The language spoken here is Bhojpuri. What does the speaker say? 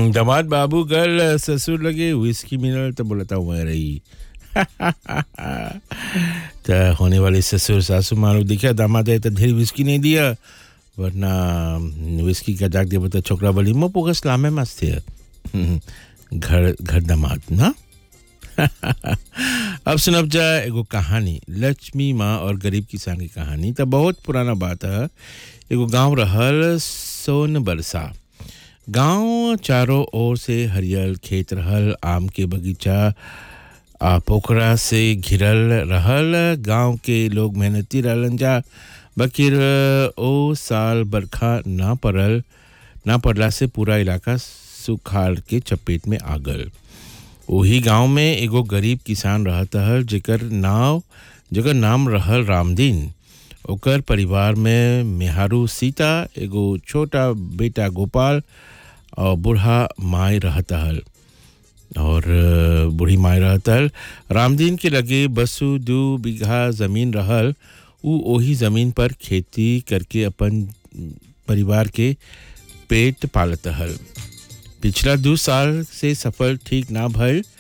हम्म, दामाद बाबू गल ससुर लगे विस्की मिनल तो बोलता हुआ रही तो होने वाले ससुर सासू मानो दिखा दामाद है तो ढेर विस्की नहीं दिया वरना विस्की का जाग दिया बता छोकरा बोली मो पोगस लामे मस्त है हम्म, घर घर दामाद ना अब सुनब जा एगो कहानी लक्ष्मी माँ और गरीब किसान की कहानी तो बहुत पुराना बात है एगो गांव रहल सोन बरसा गांव चारों ओर से हरियल खेत रहल आम के बगीचा आ पोखरा से घिरल रहल गांव के लोग मेहनती रहलन जा बकिर ओ साल बरखा ना पड़ल ना पड़ला से पूरा इलाका सुखाड़ के चपेट में आ गल वही गांव में एगो गरीब किसान रहत हल जेकर नाव जेकर नाम रहल रामदीन ओकर परिवार में मेहारू सीता एगो छोटा बेटा गोपाल और बूढ़ा माई रहत हल और अ, बूढ़ी माई रहत हल रामदीन के लगे बसु दू बीघा जमीन रहल उ ओही जमीन पर खेती करके अपन परिवार के पेट पालत हल पिछला दू साल से सफल ठीक ना भइल